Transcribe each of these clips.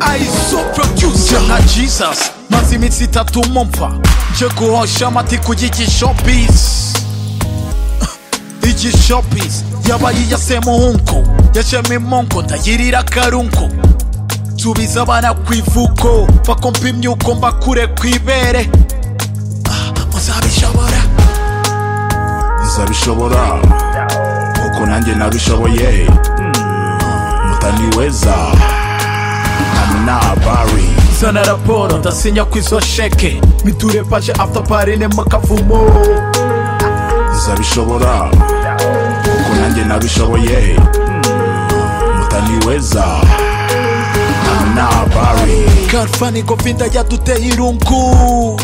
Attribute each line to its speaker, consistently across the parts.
Speaker 1: I so producer nka Jesus maze iminsi itatu mumva nje guhosha amati ku gikishopisi igishopisi yabaye iya semuhungu yashemo imungu ndayirira akarungu nsubiza abana ku ivuko bakompa imyuko mbakure ku ibere Ah, muzabishobora
Speaker 2: nzabishobora kuko nanjye nabishoboye Mm, mutaniweza amunabari
Speaker 1: zana raporo ndasinya ku izo sheke miture paje after party ne makavumo
Speaker 2: nzabishobora kuko nanjye nabishoboye Mm, mutaniweza amunabari
Speaker 1: karfani govinda yaduteye irungu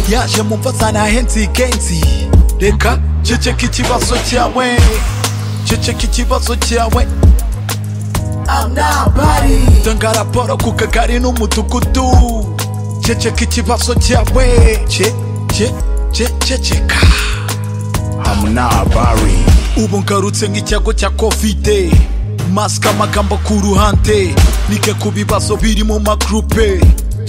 Speaker 1: yaje mu mva zanahenzi genzi reka ceceka ikibazo cyawe ceceka ikibazo cyawe tanga raporo ku kagari n'umudugudu ceceka ikibazo cyawe ce ce ce ceceka
Speaker 2: amunabari
Speaker 1: ubu ngarutse nk'icyago cya kovide masike amagambo ku ruhande nike ku bibazo biri mu magurupe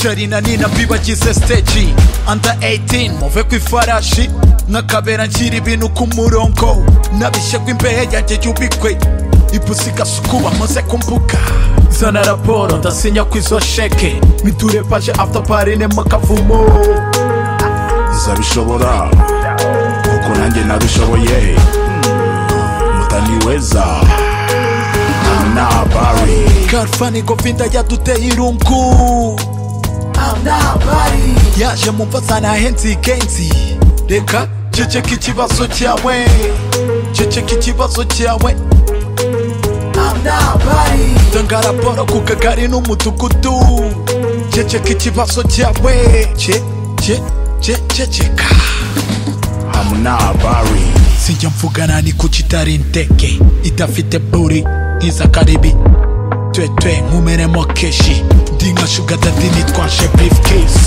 Speaker 1: jarina nina mbibagize siteji anda 18 muve ku ifarashi nk'akabera nshyira ibintu ku murongo nabishe ko imbehe yanjye yubikwe ipusi igasukuba maze ku mbuga zana raporo ndasinya ku izo sheke miture paje after party ne makavumo
Speaker 2: nzabishobora kuko nanjye nabishoboye Mm, mutaniweza amunabari
Speaker 1: karfani govinda yaduteye irungu yaje mu mva zanahenzi genzi reka ceceka ikibazo cyawe ceceka ikibazo cyawe tanga raporo ku kagari n'umudugudu ceceka ikibazo cyawe ce ce ce ceceka
Speaker 2: amunabari
Speaker 1: sijya mvugana ni kuki itari indege idafite buri nk'iza karibi twetwe nkumeremo keshi ndi nka shugadadi nitwaje briefcase